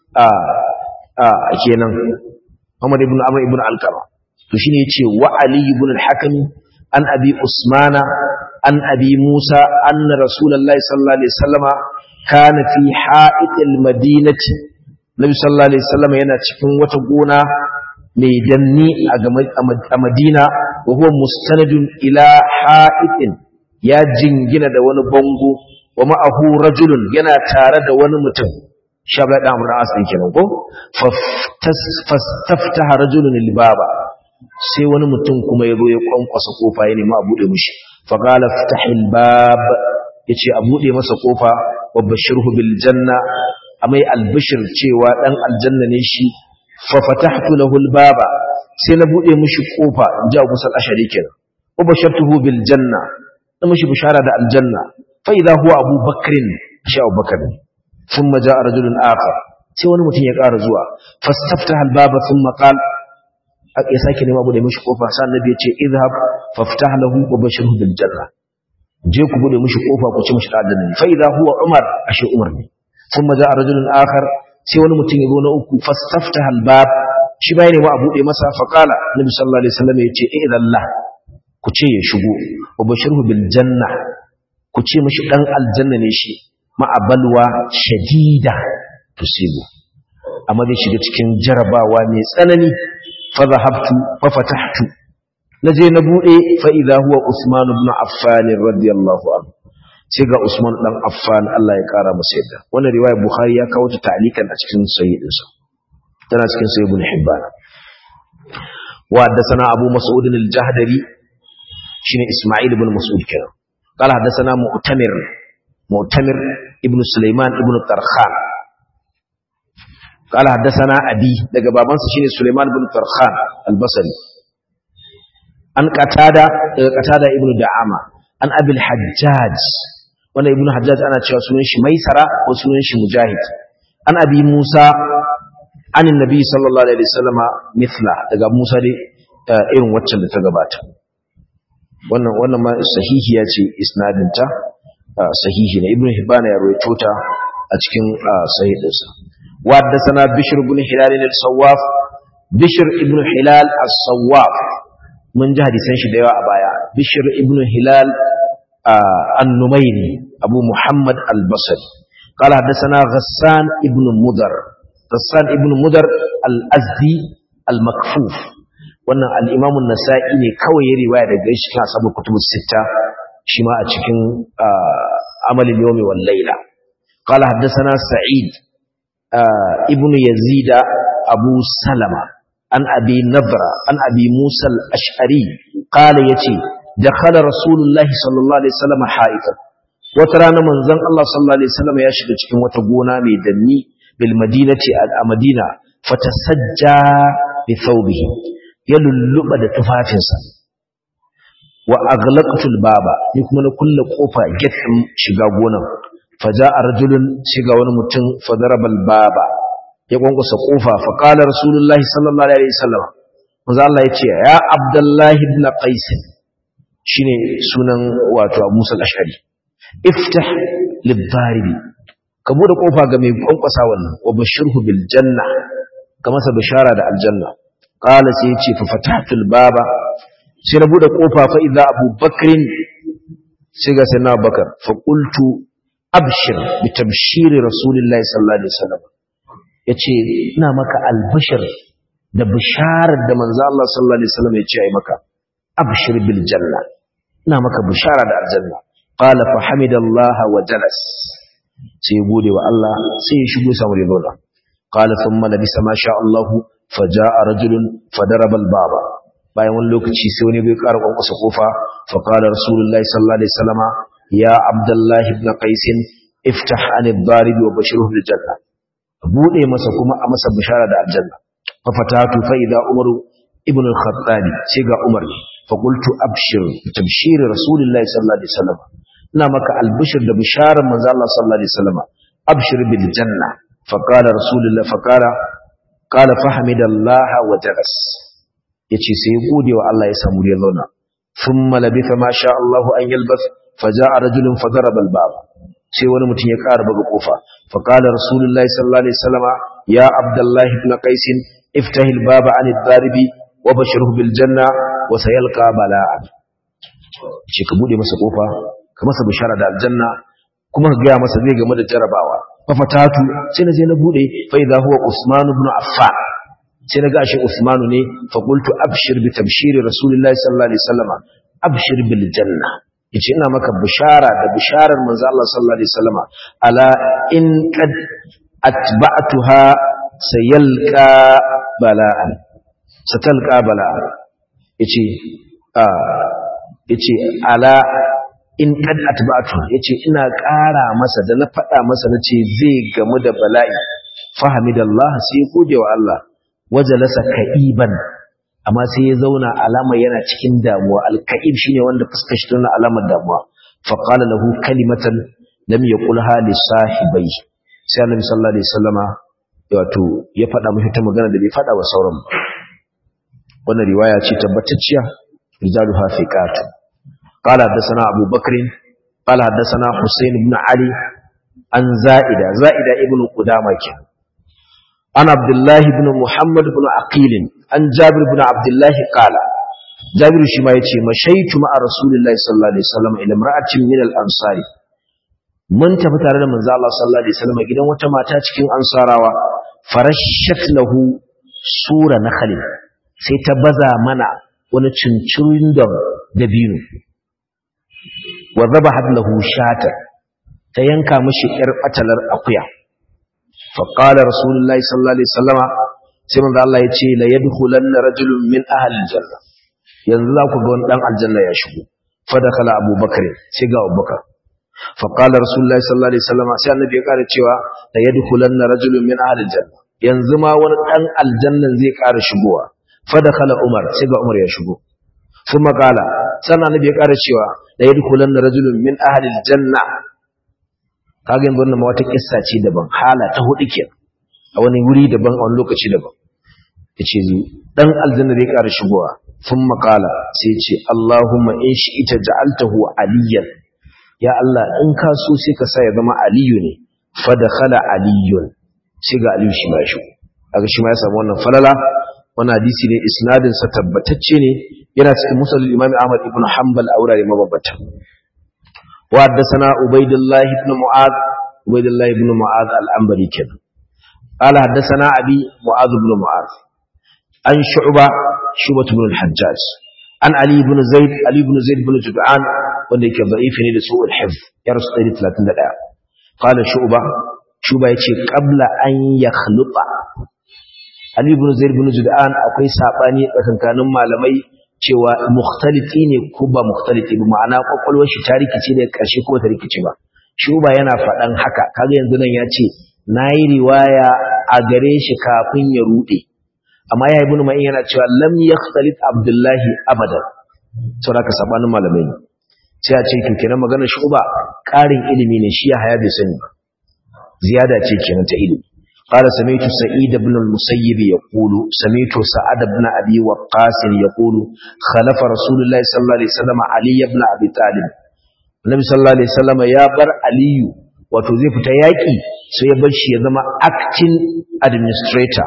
kenan Muhammad ibn Amr ibn Alqama to shine yace wa ali ibn al-hakim an abi usmana an abi musa anna rasulullahi sallallahu alaihi wasallama kana fi ha'itil madinati nabi sallallahu alaihi wasallam yana cikin wata gona mai danni a madina wa huwa mustanadun ila ha'itin ya jingina da wani bango wa ma'ahu rajulun yana tare da wani mutum shabla da amur as din kenan ko fastaftaha rajulun libaba sai wani mutum kuma yazo ya kwankwasa kofa ya nemi a bude mishi fa qala ftahil bab yace a bude masa kofa wa bashirhu bil janna amai albishir cewa dan aljanna ne shi fa fatahtu lahu al baba sai na bude mishi kofa inji Abu Sal Ashari kenan wa bashartuhu bil janna na mishi bishara da aljanna fa idha huwa Abu Bakrin shi Abu Bakr thumma jaa rajulun akhar sai wani mutum ya ƙara zuwa fastaftaha al baba thumma qala ya sake nema bude mishi kofa sai annabi ya ce idhhab faftah lahu wa bashirhu bil janna je ku bude mishi kofa ku ci mishi aljanna fa idha huwa umar ashe umar ne ثم جاء رجل آخر sai wani mutum ya zo na uku fastaftaha albab shi bai ne ma a bude masa faqala nabi sallallahu alaihi wasallam yace idallah ku ce ya shigo wa bashirhu bil janna ku ce mishi dan aljanna ne shi ma abalwa shadida tusibu amma zai shiga cikin jarabawa mai tsanani fa zahabtu fa fatahtu naje na bude fa idha huwa usman ibn affan radiyallahu anhu sai ga Usman dan Affan Allah ya kara masa yadda wannan riwaya Bukhari ya kawo ta ta'likan a cikin sahih dinsa tana cikin sahih Ibn Hibban wa haddathana Abu Mas'ud al-Jahdari shine Isma'il ibn Mas'ud kenan قال حدثنا مؤتمر مؤتمر ابن سليمان ابن طرخان قال حدثنا أبي daga babansa shine Sulaiman ibn Tarkhan al-Basri an qatada daga qatada ibn Da'ama an Abil Hajjaj wanda ibn Hajjaj ana cewa sunan shi Maisara ko sunan shi Mujahid an Abi Musa an Annabi sallallahu alaihi wasallam mithla daga Musa dai irin waccan da ta gabata wannan wannan ma sahihiya ce isnadinta sahihi ne ibn Hibban ya rawaito ta a cikin sahihinsa وحدثنا بشر بن هلال الصواف بشر ابن هلال الصواف من جهد سنش ديوا أبايا بشر ابن هلال آه النميري أبو محمد البصري قال حدثنا غسان ابن مدر غسان ابن مدر الأزدي المكفوف wannan al-Imam an-Nasa'i ne kawai ya riwaya daga shi kan sabu kutubus sita shi ma a cikin amalin yawmi wal layla qala haddathana sa'id ibn yazid abu salama an abi nadra an abi musa al-ash'ari qala yace dakhala rasulullahi sallallahu alaihi wasallam haifan wata rana manzon Allah sallallahu alaihi wasallam ya shiga cikin wata gona mai danni bil madinati a madina fatasajja bi thawbihi ya lulluba da tufafinsa wa aghlaqtu al-baba ni kuma na kulle kofa gate din shiga gonan faja'a rajulun shiga wani mutum fadarabal baba ya kwankwasa kofa fa qala rasulullahi sallallahu alaihi wasallam manzo Allah yace ya abdullahi ibn qais shine sunan wato Abu Musa al-Ash'ari iftah lidharibi ka bude kofa ga mai kwankwasa wannan wa bashirhu bil janna ka masa bishara da aljanna qala sai yace fa fatatul baba sai na bude kofa fa idza Abu Bakrin sai ga sai na Bakar fa qultu abshir bi tabshiri rasulillahi sallallahu alaihi wasallam yace ina maka albashir da bisharar da manzo Allah sallallahu alaihi wasallam yace ai maka abshir bil janna ina maka bishara da aljanna qala fa hamidallaha wa jalas sai gode wa Allah sai ya shigo samu ribola qala thumma labisa ma sha Allah faja'a rajulun fadaraba al-baba bayan wani lokaci sai wani bai ƙara kwankwasa kofa fa qala rasulullahi sallallahu alaihi wasallama يا عبد الله بن قيس افتح عن الضارب وبشره بالجنة bude masa kuma a masa bishara da aljanna fa fatatu fa idha umar ibn al-khattab sai ga umar fa qultu abshir tabshir rasulullahi sallallahu alaihi wasallam ina maka albishir da bisharar manzo Allah sallallahu alaihi wasallam abshir bil janna fa qala rasulullahi fa qala qala fa hamidallaha wa jalas yace sai gode wa Allah ya samu ya zauna thumma labitha ma sha Allah an yalbath فجاء رجل فضرب الباب sai wani mutum ya ƙara buga kofa fa qala rasulullahi sallallahu alaihi wasallama ya abdullah ibn qais iftah al-baba an ad-daribi wa bashirhu bil janna wa sayalqa bala'an shi ka bude masa kofa ka masa bishara da aljanna kuma ka gaya masa zai game da jarabawa fafatatu sai na je na bude fa idza huwa usman ibn affan sai na ga shi usman ne fa qultu abshir bi tabshiri rasulillahi sallallahu alaihi wasallam abshir bil janna yace ina maka bishara da bisharar manzo Allah sallallahu alaihi wasallam ala in qad atba'tuha sayalqa bala'an satalqa bala'an yace a yace ala in kad atba'tu yace ina ƙara masa da na faɗa masa nace zai gamu da bala'i fahamidallah sai gode wa Allah wajalasa ka'iban amma sai ya zauna alama yana cikin damuwa alka'ib shine wanda fuskar shi tana alamar damuwa fa qala lahu kalimatan lam yaqulha li sahibai sai annabi sallallahu alaihi wasallama wato ya faɗa mishi ta magana da bai faɗa wa sauran ba wannan riwaya ce tabbatacciya rijaluha fiqat قال حدثنا أبو بكر قال حدثنا حسين بن علي عن زائدة زائدة ابن قدامة عن عبد الله بن محمد بن عقيل عن جابر بن عبد الله قال جابر شما يتي مشيت مع رسول الله صلى الله عليه وسلم إلى امرأة من الأنصار من تفتر من زال الله صلى الله عليه وسلم إذا وتماتا cikin ansarawa farashat lahu sura nakhlin sai ta baza mana wani cincirin da dabino wa zabahat lahu shata ta yanka mishi yar batalar akuya fa qala rasulullahi sallallahu alaihi wasallama sai manzo Allah ya ce la yadkhulanna rajulun min ahli aljanna yanzu za ku ga wani dan aljanna ya shigo fa dakhala abubakar sai ga abubakar fa qala rasulullahi sallallahu alaihi wasallama sai annabi ya kara cewa la yadkhulanna rajulun min ahli aljanna yanzu ma wani dan aljannan zai kara shigowa fa dakhala umar sai ga umar ya shigo ثم قال sannan annabi ya ƙara cewa da yadkhulanna rajulun min ahli aljanna kaga yanzu wannan ma wata kissa ce daban hala ta hudu ke a wani wuri daban a wani lokaci daban yace dan aljanna zai ƙara shigowa thumma qala sai ya ce Allahumma in shi'ita ja'altahu aliyan ya Allah in ka so sai ka sa ya zama aliyu ne fa dakhala aliyun sai ga aliyu shi ma shi kaga shi ma ya samu wannan falala wannan hadisi ne isnadin sa tabbatacce ne yana cikin musnad imam ahmad ibn hanbal a wurare mabambata wa haddathana ubaidullah ibn mu'ad ubaidullah ibn mu'ad al-anbari kenan qala haddathana abi mu'ad ibn mu'ad an shu'ba shu'bah ibn al-hajjaj an ali ibn zaid ali ibn zaid ibn jud'an wanda yake da'if ne da su'ul hifz ya rasu 131 qala shu'ba shu'ba yace qabla an yakhluqa Ali ibn Zaid ibn Jud'an akwai sabani tsakankanin malamai cewa mukhtaliti ne ko ba mukhtaliti ba ma'ana kwakwalwar shi ta rikice da karshe ko ta rikice ba shuba yana faɗan haka kaga yanzu nan ya ce nayi riwaya a gare shi kafin ya rude amma ya ibn Ma'in yana cewa lam yakhtalit Abdullahi abadan saboda ka sabanin malamai ne sai a ce to kenan maganar shuba ƙarin ilimi ne shi ya haya bai sani ba ziyada ce kenan ta ilimi قال سمعت سعيد بن المسيب يقول سمعت سعد بن أبي وقاص يقول خلف رسول الله صلى الله عليه وسلم علي بن أبي طالب النبي صلى الله عليه وسلم يا بر علي wato zai fita yaƙi sai ya bar shi ya zama acting administrator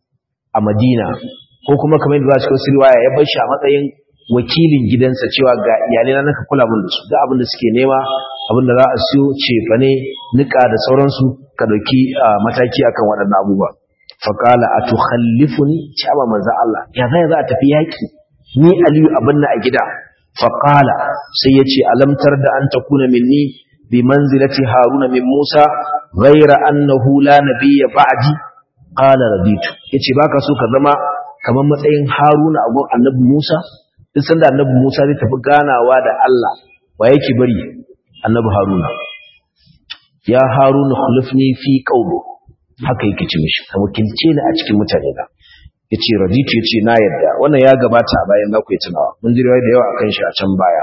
a Madina ko kuma kamar yadda za su riwaya ya bar shi a matsayin wakilin gidansa cewa ga iyalai na naka kula mun da su da abin da suke nema abin da za a siyo cefane nika da sauransu ka dauki mataki akan waɗannan abubuwa faqala atukhallifuni cewa manzo Allah ya zai za a tafi yaki ni aliyu abinna a gida faqala sai yace alamtar da an takuna minni bi manzilati haruna min musa ghayra annahu la nabiyya ba'di qala raditu yace baka so ka zama kamar matsayin haruna a gun annabi musa duk sanda annabi musa zai tafi ganawa da Allah wa yake bari annabi haruna ya haruna khulufni fi qawli haka yake ci mishi ka wakilce ni a cikin mutane na yace raditu yace na yadda wannan ya gabata a bayan za ku yi tunawa mun ji da yawa akan shi a can baya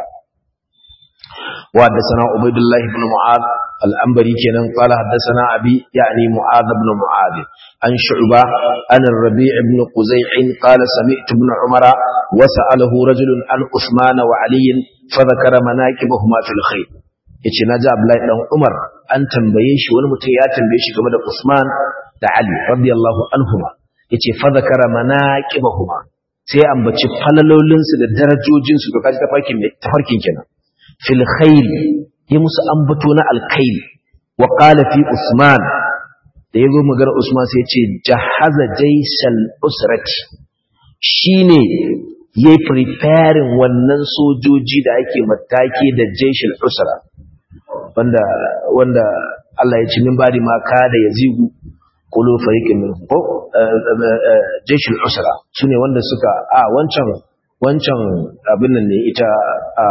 wa haddathana ubaydullah ibn mu'ad al-anbari kenan qala haddathana abi yani mu'ad ibn mu'ad an shu'ba an ar-rabi' ibn quzay' qala sami'tu ibn umara wa sa'alahu rajulun an uthman wa ali fa dhakara manaqibahuma fil khayr yace naji Abdullahi dan Umar an tambaye shi wani mutum ya tambaye shi game da Usman da Ali radiyallahu anhuma yace fa zakara manaqibahuma sai ambaci falalolin su da darajojin su to kaji tafarkin tafarkin kenan fil khair ya musu ambato na alkhairi wa qala fi usman da yazo magana usman sai ya ce jahaza jaysal usrati shine yayi preparing wannan sojoji da ake mataki da jaysal usra wanda wanda Allah ya ce min bari ma kada yazigu qulu fariqin minhum ko jaysal usra sune wanda suka a wancan wancan abin nan ne ita a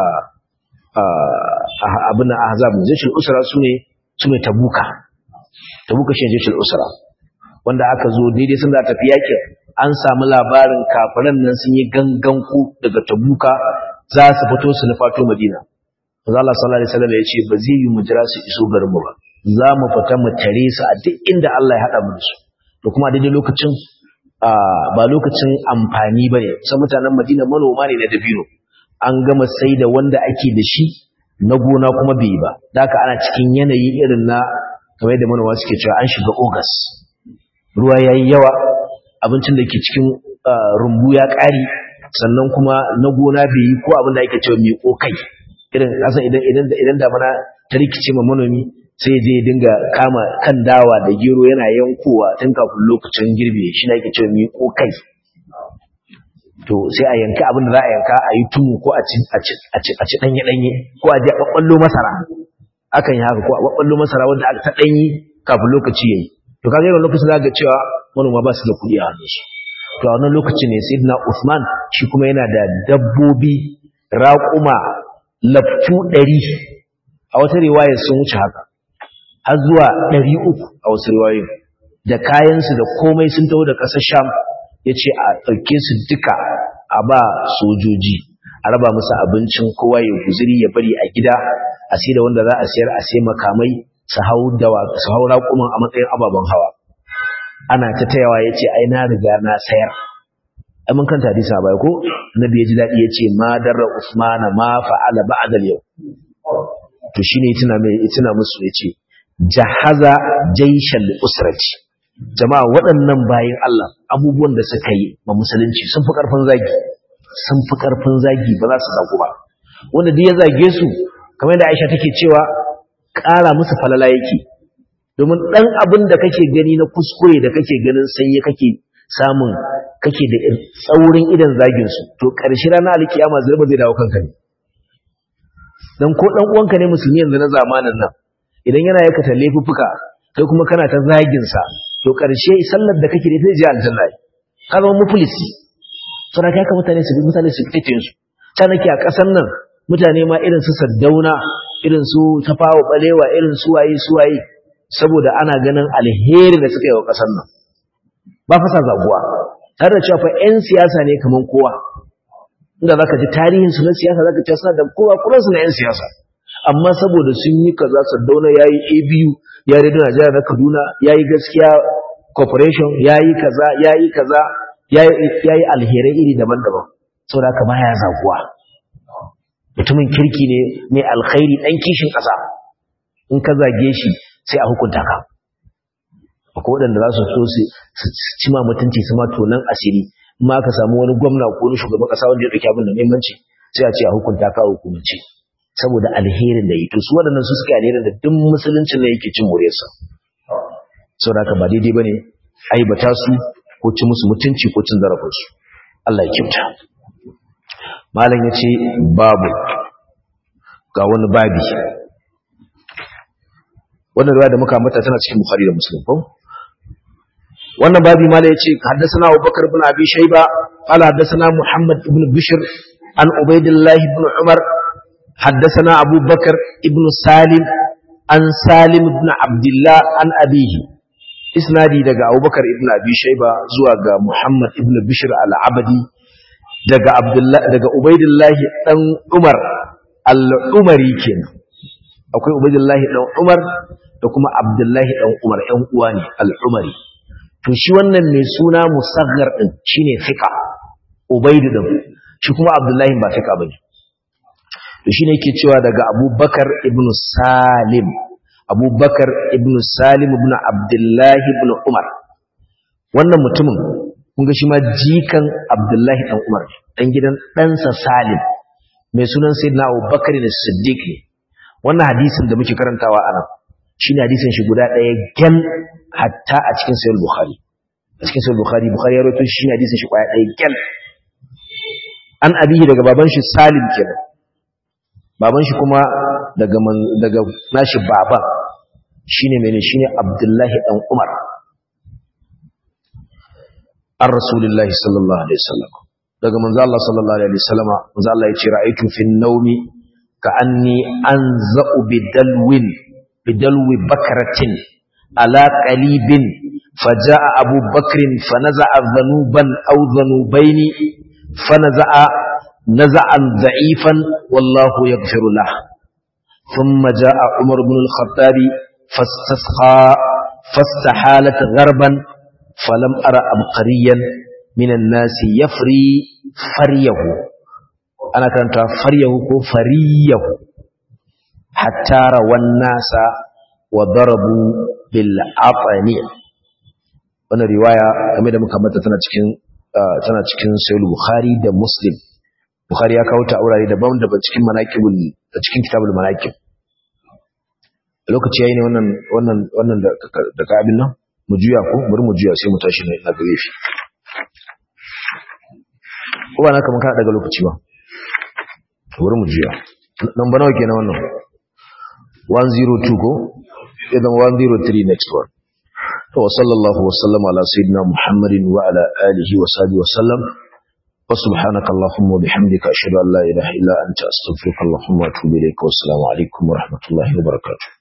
abin nan ahzab jaysal usra sune sune tabuka tabuka shi jaysal usra wanda aka zo daidai sun za ta fi yakin an samu labarin kafiran nan sun yi gangan ku daga tabuka za su fito su nufato madina manzo Allah sallallahu alaihi wasallam ya ce ba zai yi mu jira su iso garin mu ba za mu fita mu tare su a duk inda Allah ya hada mu da su to kuma daidai lokacin ba lokacin amfani bane sai mutanen Madina manoma ne na dabino an gama sai da wanda ake da shi na gona kuma bai ba haka ana cikin yanayi irin na kamar da manoma suke cewa an shiga August ruwa yayi yawa abincin da ke cikin rumbu ya ƙari sannan kuma na gona bai yi ko abin da ake cewa mai kokai irin kasan idan idan idan damana ta rikice ma manomi sai je dinga kama kan dawa da gero yana yankowa tun kafin lokacin girbe shi ne ake cewa mi kokai to sai a yanka abin da za a yanka a yi tumu ko a ci a ci a ci a ci danye danye ko a je a babballo masara akan yi haka ko a babballo masara wanda aka ta danyi kafin lokaci yayi to kaga yawan lokacin za ga cewa manoma ba su da kuɗi a hannun shi to a wannan lokacin ne sayyidina Usman shi kuma yana da dabbobi raƙuma laftu ɗari a wata riwayar sun wuce haka har zuwa ɗari uku a wasu riwayoyin da kayansu da komai sun taho da ƙasar sham ya ce a ɗauke su duka a ba sojoji a raba musu abincin kowa ya guziri ya bari a gida a sai da wanda za a sayar a sai makamai su hau dawa su hau raƙuman a matsayin ababen hawa ana ta tayawa ya ce ai na riga na sayar ai mun kanta hadisi a baya ko nabi ya ji daɗi ya ce ma darra usmana ma fa'ala ba'da yau to shine tuna mai tuna musu ya ce jahaza jaishal usrati jama'a waɗannan bayin Allah abubuwan da suka yi ma musulunci sun fi ƙarfin zagi sun fi ƙarfin zagi ba za su zagu ba wanda duk ya zage su kamar da Aisha take cewa ƙara musu falala yake domin ɗan abin da kake gani na kuskure da kake ganin sanye kake samun kake da tsaurin idan zagin su to ƙarshe ranar alkiyama zai ba zai dawo kanka ne dan ko dan uwanka ne musulmi yanzu na zamanin nan idan yana yakata laifuffuka kai kuma kana ta zagin sa to ƙarshe sallar da kake da ita je aljanna ka zama muflisi saboda kai ka mutane su mutane su fitin su ta nake a ƙasar nan mutane ma irin su saddauna irin su tafawa balewa irin su waye su waye saboda ana ganin alheri da suka yi wa ƙasar nan ba fasa zaguwa tare da cewa fa 'yan siyasa ne kaman kowa inda za ka ji tarihin su na siyasa za ka ce suna da kowa kuransu na 'yan siyasa amma saboda sun yi kaza sardauna ya yi abu ya redo najeriya na kaduna ya yi gaskiya corporation ya yi kaza ya yi kaza ya yi alherai iri daban-daban saboda haka baya zaguwa mutumin kirki ne mai alkhairi ɗan kishin ƙasa in ka zage shi sai a hukunta ka akwai waɗanda za su so su ci ma mutunci su ma tonan asiri ma ka samu wani gwamna ko wani shugaban ƙasa wanda ya ɗauki abin da muhimmanci sai a ce a hukunta ka hukumance saboda alherin da yi to su waɗannan su suka alherin da duk musuluncin ne yake cin muryarsa saboda haka ba daidai bane aibata su ko ci musu mutunci ko cin zarafinsu Allah ya kyauta malam ya ce babu ga wani babi wannan ruwa da muka mata tana cikin bukhari da muslim ko wannan babi malam ya ce haddathana abubakar ibn abi shayba qala haddathana muhammad ibn bishr an ubaidillah ibn umar haddathana abubakar ibn salim an salim ibn abdullah an abihi isnadi daga abubakar ibn abi shayba zuwa ga muhammad ibn bishr al-abadi daga abdullah daga ubaidillahi dan umar al-umari kenan akwai ubaidillahi dan umar da kuma abdullahi dan umar ɗan uwa ne al-umari to shi wannan mai suna musaghar din shine fiqa ubaidu din shi kuma abdullahi ba fiqa bane to shine yake cewa daga abubakar ibn salim abubakar ibn salim ibn abdullahi ibn umar wannan mutumin kun ga shi ma jikan abdullahi dan umar dan gidan ɗansa salim mai sunan sayyidina abubakar da siddiq ne wannan hadisin da muke karantawa a nan shine hadisin shi guda ɗaya gyan hatta a cikin sahih bukhari a cikin sahih bukhari bukhari ya rawaito shi hadisin shi kwaya ɗaya gyan an abihi daga baban shi salim kenan baban shi kuma daga daga nashi baban shine mene shine abdullahi dan umar an rasulullahi sallallahu alaihi wasallam daga manzo Allah sallallahu alaihi wasallam manzo Allah ya ce ra'aytu fin nawmi ka anni anza'u bidalwin bidalwi bakratin ala qalibin faja'a abu bakrin fanaza'a dhanuban aw dhanubaini fanaza'a naza'an dha'ifan wallahu yaghfiru lah thumma ja'a umar ibn al-khattab fastasqa fastahalat gharban falam ara abqariyan minan nasi yafri faryahu ana karanta faryahu ko fariyahu hatta rawan nasa wa darabu bil afani wannan riwaya game da muka mata tana cikin tana cikin sahih bukhari da muslim bukhari ya kawo ta aurare daban daban cikin manaqibul da cikin kitabul manaqib lokaci yayi ne wannan wannan wannan da ka abin nan mu juya ko bari mu juya sai mu tashi na gare shi ko ba na kamar kana daga lokaci ba bari mu juya number nawa kenan wannan 102 ko idan 103 next one to sallallahu wa sallama ala sayyidina muhammadin wa ala alihi wa sahbihi wa sallam wa subhanaka allahumma wa bihamdika ashhadu an la ilaha illa anta astaghfiruka allahumma wa atubu ilayka wa assalamu alaikum wa rahmatullahi wa barakatuh